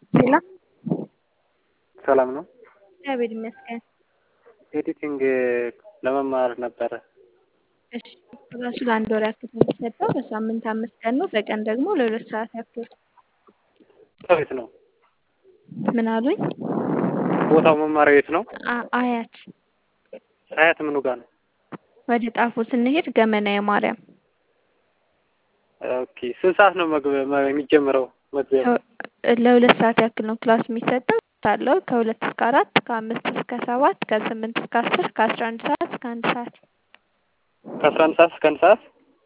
ሌላ ሰላም ነው። እግዚአብሔር ይመስገን። ኤዲቲንግ ለመማር ነበረ። እሺ ራሱ ለአንድ ወር ያክል ነው የሚሰጠው። በሳምንት አምስት ቀን ነው። በቀን ደግሞ ለሁለት ሰዓት ያክል። ከቤት ነው ምን አሉኝ? ቦታው መማሪያ ቤት ነው። አ- አያት አያት ምኑ ጋር ነው? ወደ ጣፎ ስንሄድ ገመና የማርያም ኦኬ ስንት ሰዓት ነው መግቢያ መ- የሚጀምረው መግቢያ? ለሁለት ሰዓት ያክል ነው ክላስ የሚሰጠው አለው ከሁለት እስከ አራት ከአምስት እስከ ሰባት ከስምንት እስከ አስር ከአስራ አንድ ሰዓት እስከ አንድ ሰዓት ከአስራ አንድ ሰዓት እስከ አንድ ሰዓት።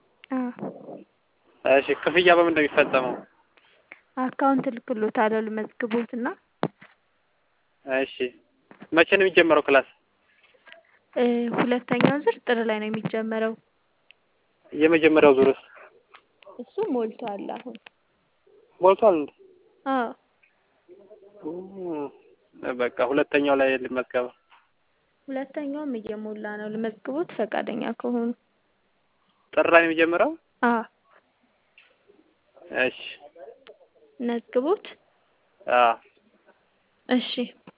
አዎ። እሺ ክፍያ በምን ነው የሚፈጸመው? አካውንት ልክሎታለሁ ልመዝግቦት እና እሺ መቼ ነው የሚጀመረው ክላስ? እ ሁለተኛው ዙር ጥር ላይ ነው የሚጀመረው። የመጀመሪያው ዙርስ እሱ ሞልቷል አሁን። ሞልቷል እንዴ? አዎ እም፣ በቃ ሁለተኛው ላይ ልመዝገባ። ሁለተኛውም እየሞላ ነው። ልመዝግቦት ፈቃደኛ ከሆኑ። ጥር ላይ ነው የሚጀምረው? አዎ እሺ መዝግቦት። አዎ እሺ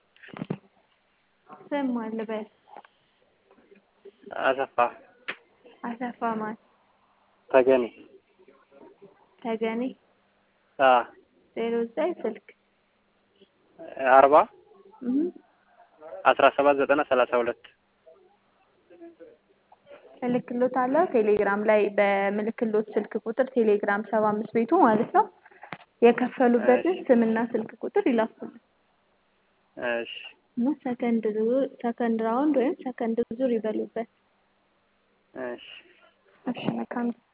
ስም ማን ልበል? አሰፋ አሰፋ ማን? ተገኔ። ተገኔ አዎ ዜሮ ዘጠኝ ስልክ አርባ እህ አስራ ሰባት ዘጠና ሰላሳ ሁለት እልክሎታለሁ ቴሌግራም ላይ በምልክሎት ስልክ ቁጥር ቴሌግራም ሰባ አምስት ቤቱ ማለት ነው። የከፈሉበትን ስምና ስልክ ቁጥር ይላኩልን እሺ እና ሰከንድ ዙር ሰከንድ ራውንድ ወይም ሰከንድ ዙር ይበሉበት። እሺ እሺ መልካም